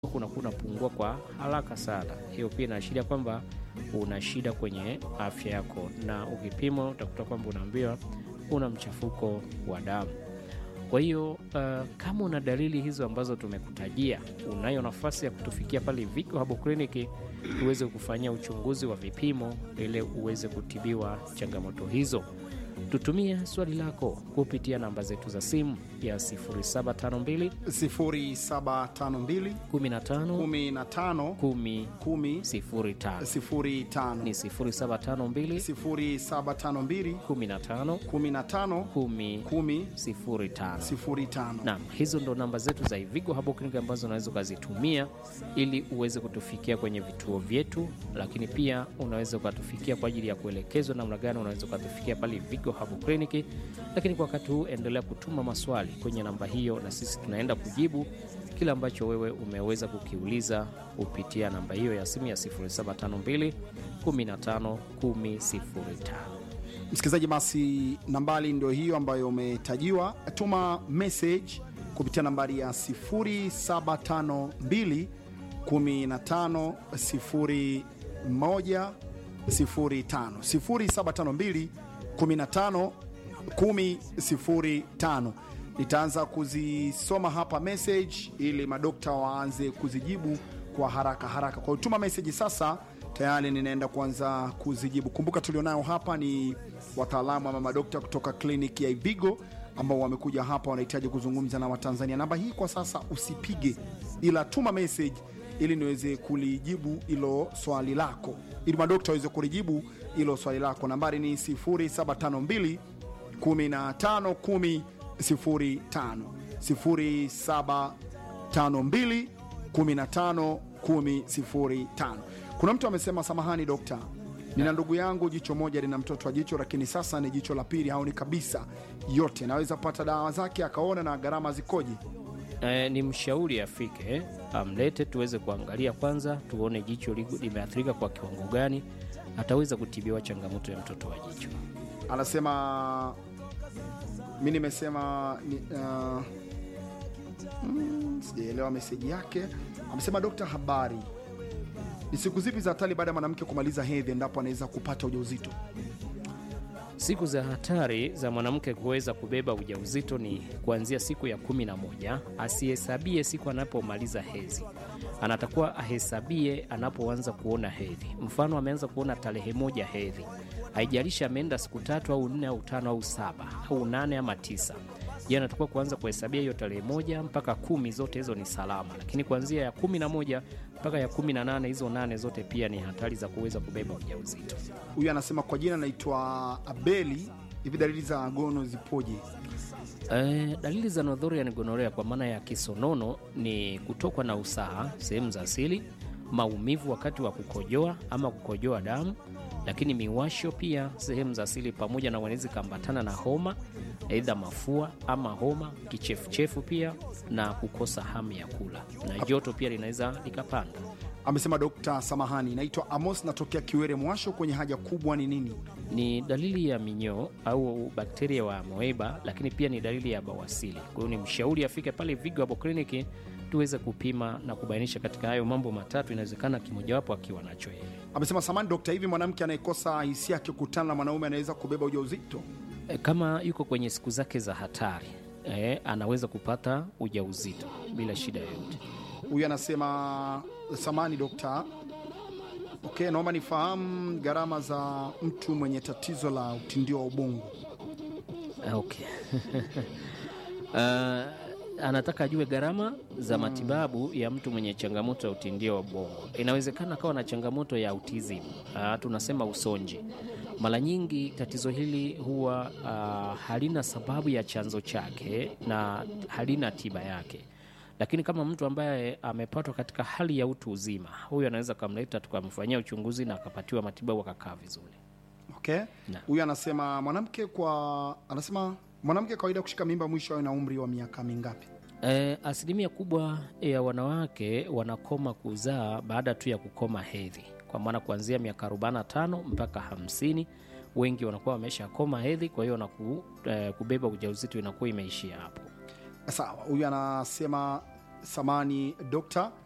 unakuwa unapungua kwa haraka sana. Hiyo pia inaashiria kwamba una shida kwenye afya yako, na ukipima utakuta kwamba unaambiwa una mchafuko wa damu. Kwa hiyo uh, kama una dalili hizo ambazo tumekutajia, unayo nafasi ya kutufikia pale Vigo Herbal Clinic tuweze kufanyia uchunguzi wa vipimo ili uweze kutibiwa changamoto hizo. Tutumie swali lako kupitia namba zetu za simu ya 0752 0752 15 15 10 10 05 ni 05 0752 0752 15 15 10 10 05. 05 Naam, hizo ndo namba zetu za Ivigo Herbal Clinic ambazo unaweza ukazitumia ili uweze kutufikia kwenye vituo vyetu, lakini pia unaweza ukatufikia kwa ajili ya kuelekezwa namna gani unaweza ukatufikia pale Ivigo Herbal Clinic. Lakini kwa wakati huu endelea kutuma maswali kwenye namba hiyo, na sisi tunaenda kujibu kile ambacho wewe umeweza kukiuliza kupitia namba hiyo ya simu ya 0752 15 10 05. Msikilizaji, basi nambari ndio hiyo ambayo umetajiwa. Tuma message kupitia nambari ya 0752 15 01 05 0752 15 10 05. Nitaanza kuzisoma hapa message ili madokta waanze kuzijibu kwa haraka haraka. Kwa hiyo tuma message sasa, tayari ninaenda kuanza kuzijibu. Kumbuka tulionao hapa ni wataalamu ama madokta kutoka kliniki ya Ivigo ambao wamekuja hapa, wanahitaji kuzungumza na Watanzania. Namba hii kwa sasa usipige, ila tuma message ili niweze kulijibu hilo swali lako, ili madokta waweze kulijibu hilo swali lako. Nambari ni 0752 15 10 05 0752 15 10 05. Kuna mtu amesema, samahani dokta, nina ndugu yangu jicho moja lina mtoto wa jicho, lakini sasa ni jicho la pili haoni kabisa yote, naweza pata dawa zake akaona na gharama zikoje? E, ni mshauri afike amlete tuweze kuangalia kwanza, tuone jicho ligu- limeathirika kwa kiwango gani, ataweza kutibiwa changamoto ya mtoto wa jicho. Anasema mi nimesema ni, uh, mm, sijaelewa meseji yake. Amesema dokta, habari, ni siku zipi za hatari baada ya mwanamke kumaliza hedhi endapo anaweza kupata ujauzito? Siku za hatari za mwanamke kuweza kubeba ujauzito ni kuanzia siku ya kumi na moja. Asihesabie siku anapomaliza hedhi, anatakuwa ahesabie anapoanza kuona hedhi. Mfano, ameanza kuona tarehe moja hedhi, haijalishi ameenda siku tatu au nne au tano au saba au nane ama tisa ye anatakiwa kuanza kuhesabia hiyo tarehe moja mpaka kumi, zote hizo ni salama, lakini kuanzia ya kumi na moja mpaka ya kumi na nane hizo nane zote pia ni hatari za kuweza kubeba ujauzito. Huyu anasema kwa jina naitwa Abeli. Hivi dalili za gono zipoje? Eh, dalili za Northern gonorrhea kwa maana ya kisonono ni kutokwa na usaha sehemu za asili, maumivu wakati wa kukojoa ama kukojoa damu, lakini miwasho pia sehemu za asili, pamoja na wanaweza kambatana na homa, aidha mafua ama homa, kichefuchefu pia na kukosa hamu ya kula, na joto pia linaweza likapanda. Amesema dokta, samahani, naitwa Amos, natokea Kiwere. Mwasho kwenye haja kubwa ni nini? ni dalili ya minyoo au bakteria wa amoeba, lakini pia ni dalili ya bawasili. Kwa hiyo ni mshauri afike pale Vigo Herbal Clinic tuweze kupima na kubainisha katika hayo mambo matatu, inawezekana kimojawapo akiwa nacho yeye. Amesema samahani dokta, hivi mwanamke anayekosa hisia akikutana na mwanaume anaweza kubeba ujauzito? E, kama yuko kwenye siku zake za hatari e, anaweza kupata ujauzito bila shida yoyote. Huyu anasema samahani dokta, okay, naomba nifahamu gharama za mtu mwenye tatizo la utindio wa ubongo. Ah, Okay. Ah, anataka ajue gharama za matibabu ya mtu mwenye changamoto ya utindio wa ubongo. Inawezekana akawa na changamoto ya autism, ah, tunasema usonji. Mara nyingi tatizo hili huwa ah, halina sababu ya chanzo chake na halina tiba yake, lakini kama mtu ambaye amepatwa katika hali ya utu uzima, huyu anaweza kamleta tukamfanyia uchunguzi na akapatiwa matibabu akakaa vizuri. Okay, Na. huyu anasema mwanamke kwa anasema mwanamke kawaida kushika mimba mwisho awe na umri wa miaka mingapi? E, asilimia kubwa ya wanawake wanakoma kuzaa baada tu ya kukoma hedhi, kwa maana kuanzia miaka 45 mpaka 50 wengi wanakuwa wamesha koma hedhi, kwa hiyo wanaku, e, kubeba ujauzito inakuwa imeishia hapo. Sawa, huyu anasema samani dokta,